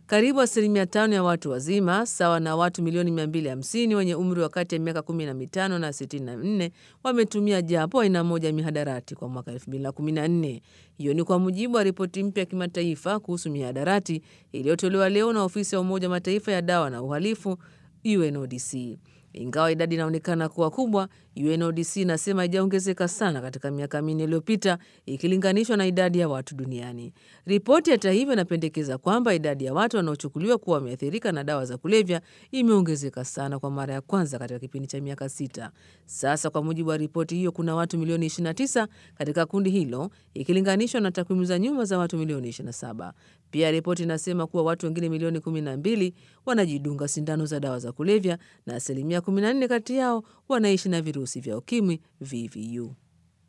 Karibu asilimia tano ya watu wazima sawa na watu milioni 250 wenye umri wa kati ya miaka 15 na 64 wametumia japo aina moja ya mihadarati kwa mwaka 2014. Hiyo ni kwa mujibu wa ripoti mpya ya kimataifa kuhusu mihadarati iliyotolewa leo na ofisi ya Umoja wa Mataifa ya dawa na uhalifu UNODC. Ingawa idadi inaonekana kuwa kubwa, UNODC inasema haijaongezeka sana katika miaka minne iliyopita ikilinganishwa na idadi ya watu duniani. Ripoti hata hivyo inapendekeza kwamba idadi ya watu wanaochukuliwa kuwa wameathirika na dawa za kulevya imeongezeka sana kwa mara ya kwanza katika kipindi cha miaka sita. Sasa kwa mujibu wa ripoti hiyo, kuna watu milioni 29 katika kundi hilo ikilinganishwa na takwimu za nyuma za watu milioni 27. Pia ripoti inasema kuwa watu wengine milioni 12 wanajidunga sindano za dawa za kulevya na asilimia 14 kati yao wanaishi na virusi vya ukimwi VVU.